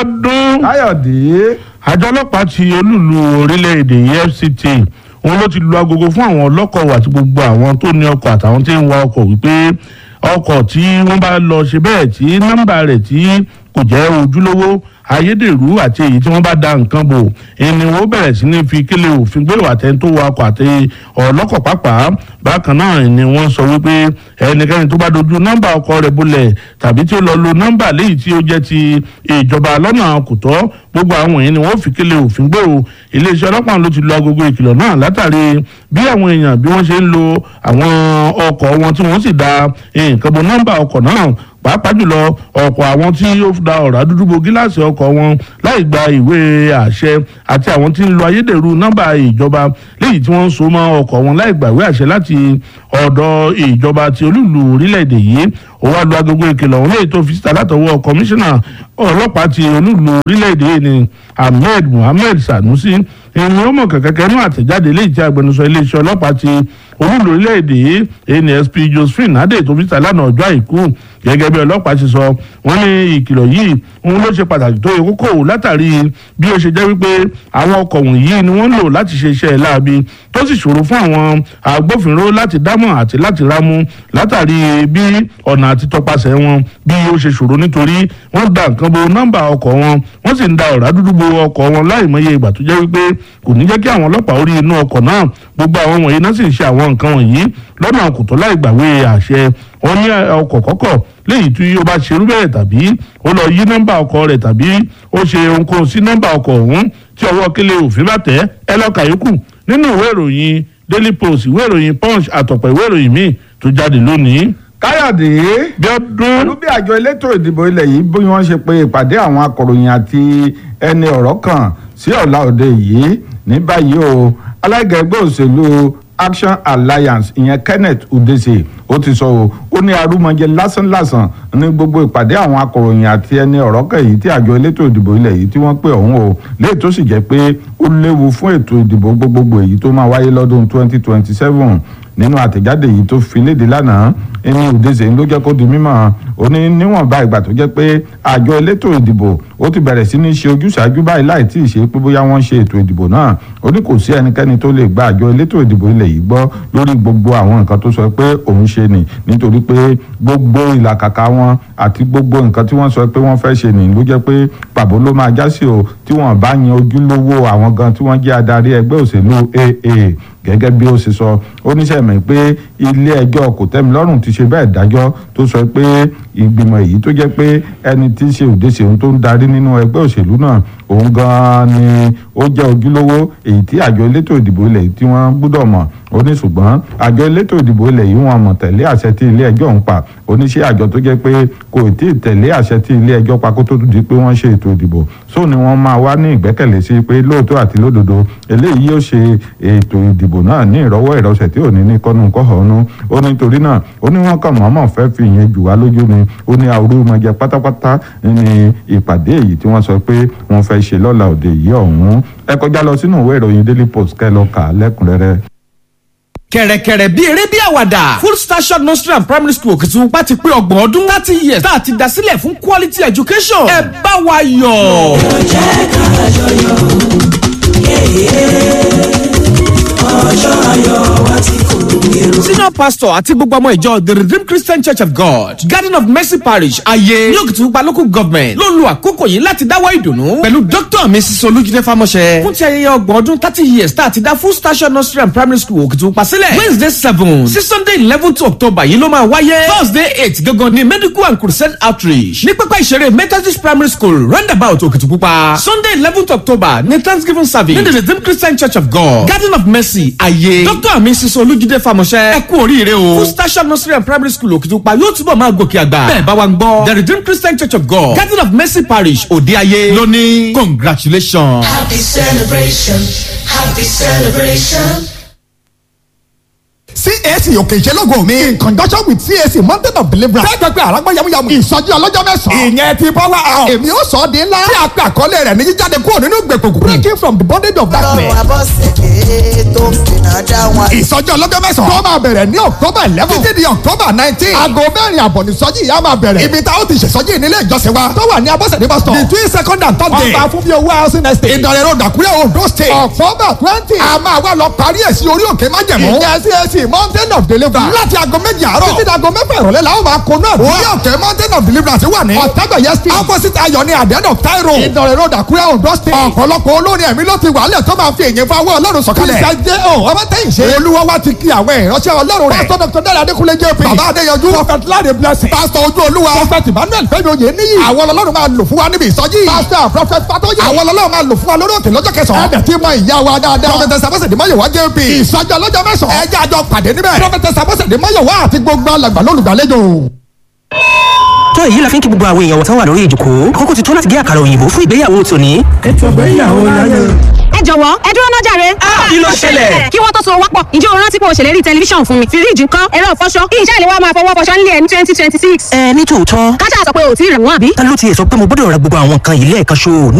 ọdún káyọ̀dé àjọ ọlọ́pàá ti olúlu orílẹ̀-èdè fct òun ló ti lu agogo fún àwọn ọlọ́kọ̀ àti gbogbo àwọn tó ní ọkọ̀ àtàwọn tí ń wa ọkọ̀ wípé ọkọ̀ tí wọ́n bá lọ ṣe bẹ́ẹ̀ tí nọ́mbà rẹ̀ tí kò jẹ́ ojúlówó ayédèrú àti èyí tí wọ́n bá da nǹkan bò ẹni wọ́n bẹ̀rẹ̀ sí ní fi kílè òfin gbé àtẹni tó wa ọkọ̀ àti ọlọ́kọ̀ pàápàá bákan náà ni wọ́n sọ wípé ẹnikẹ́ni tó bá dojú nọ́mbà ọkọ̀ rẹ̀ bolẹ̀ tàbí tí ó lọ lo nọ́mbà léyìí tí ó jẹ́ ti ìjọba lọ́nà kò tọ́ gbogbo àwọn èèyàn ni wọ́n fi kílè òfin gbé o iléeṣẹ́ ọlọ́pàá ló ti lo agogo ìkìlọ̀ náà látàrí bí àwọn èèyàn bí wọ́n ṣe ń lo àwọn ọkọ̀ wọn tí wọ́n sì da nǹkan bo nọ́mbà ọkọ̀ náà pàápàá jùlọ ọ̀pọ̀ àwọn tí ó da ọ̀rá dúdú bo gíláàsì ọkọ̀ wọn láì gba ìwé àṣẹ àti àwọn tí ń lo ayédèrú nọ́mbà ìjọba léyìí tí wọ́n ń so mọ́ ọkọ̀ wọn láì gba ìwé àṣẹ láti ọ̀dọ̀ ìjọba ti olúùlú orílẹ̀-èdè yìí ó wá lu agogo ìkìlọ̀ ọ̀hún léyìí tó fi síta látọwọ́ kọmíṣánná ọlọ́pàá ti olúùlú orílẹ̀-èdè yìí ni ahmed muhammed sanusi ìrìn ọmọ kẹ̀kẹ́kẹ́ náà àtẹ̀jáde léyìí tí agbẹnusọ iléeṣẹ́ ọlọ́pàá ti olúùlú orílẹ̀-èdè yìí nsp josephine adé tó fi síta lánàá ọjọ́ àìkú gẹ́gẹ́ bí ọlọ́pàá ti sọ wọ́n ní ìkìlọ̀ yìí òun ló ṣe pàtàkì tó yẹ kókó látàrí bí ó ṣe jẹ́ wípé àwọn ọkọ̀ wọ̀nyí ni wọ́n ń lò láti ṣe iṣẹ́ láabi tó sì ṣòro fún àwọn agbófinró láti dámọ̀ àti láti rámú látàrí bí ọ̀nà àti tọpasẹ̀ wọn bí ó ṣe ṣòro nítorí wọ́n da nǹkan bo nọ́mbà ọkọ̀ wọn wọ́n sì ń da ọ̀rá dúdú bo ọkọ̀ wọn láì mọye ìgbà tó jẹ́ wípé kò ní jẹ́ kí àwọn ọlọ́pàá orí inú ọkọ̀ náà gbogbo àwọn wọ̀nyí náà sì ń ṣe àwọn nǹkan wọ̀nyí lọ́nà kòtò láì gbàwé àṣẹ wọn ní ọkọ̀ kọ́kọ̀ léyìí tí ó bá ṣerú bẹ́ẹ̀ tàbí ó lọ yí nọ́mbà ọkọ̀ rẹ̀ tàbí ó ṣe ohunkóhun sí nọ́mbà ọkọ̀ ọ̀hún tí ọwọ́ kélé òfin bá tẹ̀ ẹ lọ́ka yòókù nínú ìwé ìròyìn daily post ìwé ìròyìn punch àtọ̀pọ̀ ìwé ìròyìn míì tó jáde lónìí. káyọ̀dé bí ọdún pẹ̀lú bí àjọ elétò ìdìbò ilẹ̀ yìí bí wọ́n ṣe pe ìpàdé àwọn akọ̀ròyìn àti ẹni ọ̀rọ̀ kan sí ọ̀la òde yìí ní báyìí o alága ẹgbẹ́ òṣèlú action alliance ìyẹn kenneth udese ó ti sọ o ó ní arúmọjẹ lásánlàsàn ní gbogbo ìpàdé àwọn akọ̀ròyìn àti ẹni ọ̀rọ̀ kan yìí tí àjọ elétò ìdìbò ilẹ̀ yìí tí wọ́n pè ọ̀hún o léyìí tó sì jẹ́ pé ó léwu fún ètò ìdìbò gbogbogbò èyí tó máa wáyé lọ́dún 2027 nínú àtẹ̀jáde yìí tó fi léde lánàá ẹni òdèzè ló jẹ́ kó di mímọ́ ó ní níwọ̀nba ìgbà tó jẹ́ pé àjọ elétò ìdìbò ó ti bẹ̀rẹ̀ sí ní ṣe ojúṣàájú báyìí láì tí ì ṣe pé bóyá wọ́n ṣe ètò ìdìbò náà ó ní kò sí ẹnikẹ́ni tó lè gba àjọ elétò ìdìbò ilẹ̀ yìí gbọ́ lórí gbogbo àwọn nǹkan tó sọ pé òun ṣe nì nítorí pé gbogbo ìlàkàkà wọn àti gbogbo nǹkan tí wọ́n sọ pé wọ́n fẹ́ ṣe nì ló jẹ́ pé pàbó ló máa já sí o tí wọ́n bá yan ojúlówó àwọn gan tí wọ́n jẹ́ adarí ẹgbẹ́ òṣèlú AA gẹ́gẹ́ bí ó ṣe sọ oníṣẹ́ mi pé ilé ẹjọ́ kòtẹ́milọ́rùn ti ṣe bẹ́ẹ̀ dájọ́ tó sọ pé ìgbìmọ̀ èyí tó jẹ́ pé ẹni tí í ṣe òdèṣe ohun tó ń darí nínú ẹgbẹ́ òṣèlú náà òun gan-an ni ó jẹ́ ojúlówó èyí tí àjọ elétò ìdìbò ilẹ̀ tí wọ́n gbọ́dọ̀ mọ̀ ó ní ṣùgbọ́n àjọ elétò ìdìbò ilẹ̀ yìí wọn mọ̀ tẹ̀lé àṣẹ tí ilé ẹjọ́ ń pa oníṣẹ́ àjọ tó jẹ́ pé kò tí ì tẹ̀lé àṣẹ tí ilé ẹjọ́ pa kó tó di pé wọ́n ṣe ètò ìdìbò sóò ni wọ́n máa wá ní ìgbẹ́kẹ̀lé sí pé lóòótọ́ àti lódodo eléyìí yóò ṣe ètò ìdìbò náà ní ìrọwọ́ ìrọsẹ̀ tí ò ní ní kọ́nu kọ́hónú ó ní torí náà ó ní wọ́n kàn mọ́mọ́ fẹ́ fi ìyẹn jù wá lójú ni ó ní àwòrán ọmọdé pátápátá ní ìpàdé èyí tí wọ́n sọ pé wọ́n fẹ́ ṣe lọ́la òde yìí ọ̀hún ẹ kọjá lọ sínú ìwé ìròyìn daily post kẹ́ lọ kà á lẹ́kùnrẹ́rẹ́ kẹ̀rẹ̀kẹ̀rẹ̀ bíi eré bíi àwàdà full station nursery and primary school Òkìtìpupa ti pé ọgbọ̀n ọdún thirty years tá a ti dá sílẹ̀ fún quality education ẹ bá wa yọ̀. jẹ́ ká jọyọ̀ ọjọ́ ayọ̀ wa ti kò èrò. senior pastor àti gbogbo ọmọ ìjọ the redeemed christian church of god garden of mercy parish ayé ní Òkìtìpupa local government ló lu àkókò yìí láti dáwọ́ ìdùnnú pẹ̀lú dr mrs olújídé fámọ́ṣẹ́ fún ti ayẹyẹ ọgbọ̀n ọdún thirty years tá a ti dá full station nursery and primary school Òkìtìpupa sílẹ̀ wednesday seven sí sunday eleven to october yìí ló máa wáyé thursday eight gangan ní medical and crusade outreach ní pápá ìṣeré methodist primary school roundabout Òkìtìpupa sunday eleven october ní thanksgiving service ní the redeemed christian church of god garden of mercy ayé dr mrs olújídé fámọ́ṣẹ́ ẹ kú oríire o full station nursery and primary school Òkìtìpupa yóò túbọ̀ máa gòkè àgbà bẹ́ẹ̀ bá wa ń gbọ́ the redeemed christian church of god garden of mercy parish òde ayé lónìí congratulations. happy celebration happy celebration. CAC òkè ìṣelógo mi in conjunction with CAC mountain of deliverance fẹ́ẹ́ gbẹgbẹ́ àràgbá yamuyamu ìsọjí ọlọ́jọ́ mẹ́sàn-án ìyẹn ti power house èmi ó sọ ọ́ di ńlá tí a pè àkọlé rẹ̀ ní jíjáde kúrò nínú gbèkùn breaking from the bondage of darkness lọ́wọ́ abọ́sẹ̀dé tó ń fìnà dá wọn. ìsọjí ọlọ́jọ́ mẹ́sàn-án tó máa bẹ̀rẹ̀ ní october eleven títí di october nineteen aago mẹ́rin àbọ̀ ní sọjí ìyá máa bẹ̀rẹ̀ ibi tá a ó ti ṣèsọjí nílé ìjọsìn wa tó wà ní abọ́sẹ̀dé bus stop between second and third day ọba fún bí owó housing estate ìdọ̀rẹ̀ road àkúrẹ́ ondo state october twenty a máa wá lọ parí ẹ̀ sí orí òkè májẹ̀mú ìyẹn CAC mountain of deliverance láti aago méjì àárọ̀ títí di aago mẹ́fà ìrọ̀lẹ́ la ó máa kó náà orí òkè mountain of deliverance wà ní ọ̀tẹ́gbẹ̀yẹ street opposite ayọ̀ ní àdéhùn of tairo ìdọ̀rẹ̀ road àkúrẹ́ ondo state ọ̀pọ̀lọpọ̀ olórin ẹ̀mí ló ti wà lẹ̀ tó máa fi èyí fa owó ọlọ́run sọ̀kalẹ̀ ìṣàjẹ́ ò ọmọ tẹ́yìn ṣe olúwa wa ti kí àwọn ìránṣẹ́ ọlọ́run rẹ̀ pásítọ̀ dr dára adékúnlé jp bàbá adéyanjú prophet láre blessing pásítọ̀ ojú olúwa prophet emmanuel fẹ́mi oyè níyì àwọn ọlọ́run máa lò fún wa níbi ìsọjí pásítọ̀ prophet fatoyi àwọn ọlọ́run máa lò fún wa lórí òkè lọ́jọ́ kẹsàn-án ẹ̀dẹ̀ tí mọ ìyá wa dáadáa prophet sabosede mayowa jp ìsọjí ọlọ́jọ́ mẹ́sàn-án ẹ̀jẹ̀ àjọ pàdé níbẹ̀ prophet sabosede mayowa àti gbogbo alàgbà lólùgbàlejò tó èyí la fi ń kí gbogbo àwọn èèyàn wọ̀tán wà lórí ìjòkó kókó ti tó láti gé àkàrà òyìnbó fún ìgbéyàwó tòní. ètò ìgbéyàwó láyé. ẹ jọ̀wọ́ ẹ dúró náà jàre. kí ló ṣẹlẹ̀? kí wọ́n tó so wápọ̀ ǹjẹ́ o rántí pé o ṣèlérí tẹlifíṣàn fún mi fíríjì ńkọ́ ẹ̀rọ ìfọṣọ kí iṣẹ́ ìléwọ́ máa fọwọ́ fọṣọ nílé ẹ̀ ní twenty twenty six. ẹ ní tòótọ́ kájà sọ pé o ò tí ì rẹ̀ wọ́n àbí. ta ló tiẹ̀ sọ pé mo gbọ́dọ̀ ra gbogbo àwọn nǹkan yìí lẹ́ẹ̀kan ṣo